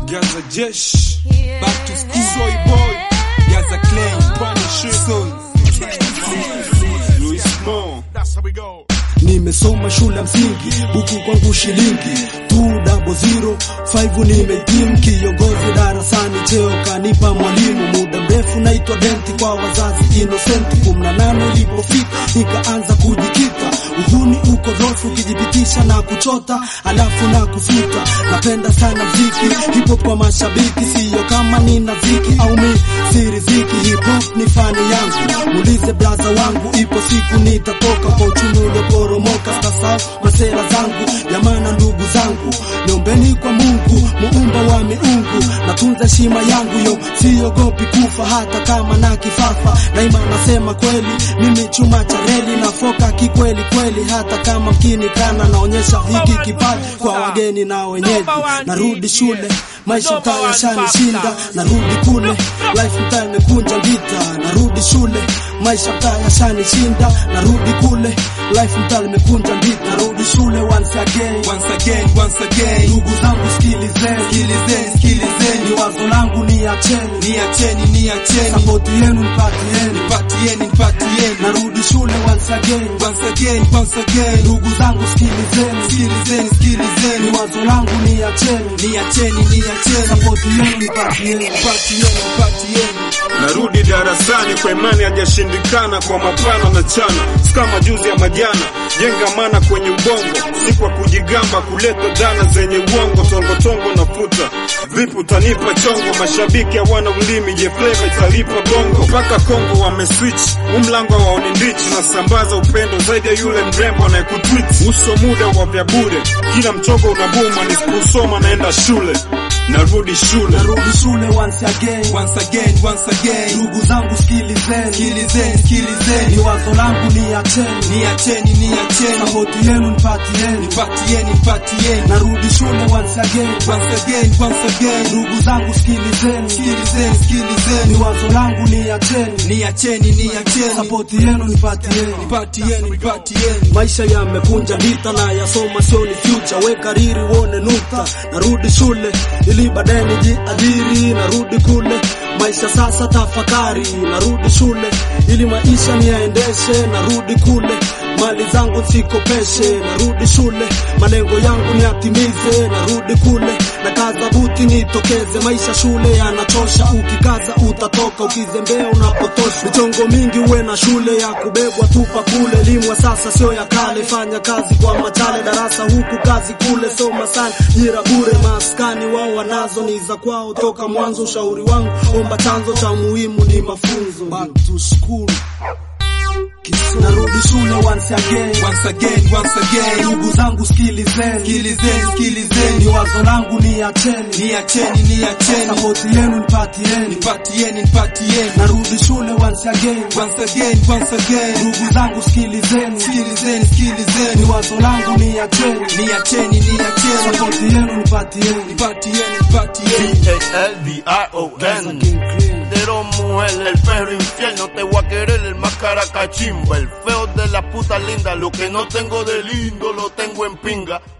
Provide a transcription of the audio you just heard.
Gaza Jesh, back to school, soy boy, Gaza Claim, Punisher, son, Louis Mo. Nimesoma shule msingi, buku kwangu shilingi 200 nimehitimu, kiongozi darasani, cheo kanipa mwalimu. Muda mrefu naitwa denti kwa wazazi innocent. 18 ilipofika nikaanza kujikita, uhuni uko rofu, ukijibitisha na kuchota alafu na kufuta. Napenda sana mziki hip hop kwa mashabiki, siyo kama nina ziki au mi si riziki. Hip hop ni fani yangu, muulize blaza wangu, ipo siku nitatoka kwa uchumi ulioporomoka. Sasa masera zangu jamana, ndugu zangu, niombeni kwa Mungu muumba wa miungu, natunza heshima yangu yo, siogopi kufa hata kama na kifafa. Daima nasema kweli, mimi chuma cha reli na foka kikweli kweli, hata kama mkini kana naonyesha hiki kipaji kwa wageni na wenyeji. Narudi shule, maisha mtaa yashanishinda, narudi kule, life mtaa imekunja ngita. Narudi shule, maisha mtaa yashanishinda, narudi kule, life mtaa imekunja ngita. Narudi shule once again, Once again, once again, ndugu zangu sikilizeni, sikilizeni, sikilizeni, ni wazo langu niacheni, niacheni, niacheni, sapoti yenu nipatieni. nipatieni, nipatieni, Narudi shule once again, once again, once again, ndugu zangu sikilizeni, sikilizeni, ni sikilizeni, wazo langu niacheni, niacheni, niacheni, sapoti yenu nipatieni. nipatieni, nipatieni. Narudi darasani kwa imani hajashindikana, kwa mapana na chana, si kama juzi ya majana. Jenga mana kwenye ubongo, si kwa kujigamba, kuleta dhana zenye uongo. Tongotongo na futa vipi, utanipa chongo? Mashabiki hawana ulimi, je, flavor italipa bongo? Mpaka Kongo wameswitch, umlango waoni ndichi, nasambaza upendo zaidi ya yule mrembo anayekutwit. Uso muda wa vya bure, kila mchongo unabuma, nisiposoma naenda shule, narudi shule. Narudi shule once again, Once again, once again, ndugu zangu sikilizeni, sikilizeni, ni sikilizeni, wazo langu niacheni, niacheni, niacheni, sapoti yenu nipatieni. nipatieni, nipatieni, Narudi shule once again, once again, once again, ndugu zangu sikilizeni, sikilizeni, ni sikilizeni, wazo langu niacheni, niacheni, niacheni, sapoti yenu nipatieni. nipatieni, nipatieni, Maisha yamekunja vita na yasoma sio ni future, we kariri uone nukta. Narudi shule ili baadaye nijiajiri, narudi kule maisha sasa tafakari. Narudi shule ili maisha niyaendeshe, narudi kule mali zangu sikopeshe. Narudi shule malengo yangu niyatimize, narudi kule na kaza buti nitokeze. Maisha shule yanachosha, ukikaza utatoka, ukizembea unapotosha. Michongo mingi uwe na shule ya kubebwa tupa kule. Elimu ya sasa sio ya kale, fanya kazi kwa machale, darasa huku kazi kule, soma sana, jira bure. Maskani wao wanazo ni za kwao toka mwanzo. Ushauri wangu omba, chanzo cha muhimu ni mafunzo. Back to school. Narudi shule once again, once again, once again, ndugu zangu sikilizeni, sikilizeni, ni sikilizeni, wazo langu niacheni, niacheni, niacheni, sapoti yenu nipatieni. nipatieni, nipatieni, Narudi shule once again, once again, once again, ndugu zangu sikilizeni, sikilizeni, ni sikilizeni, wazo langu niacheni, niacheni, niacheni, sapoti yenu nipatieni. nipatieni, nipatieni. D-A-L-D-I-O-N King Clean. Pero mujer, el perro infiel, no te voy a querer el más caracachimba, el feo de la puta linda, lo que no tengo de lindo lo tengo en pinga.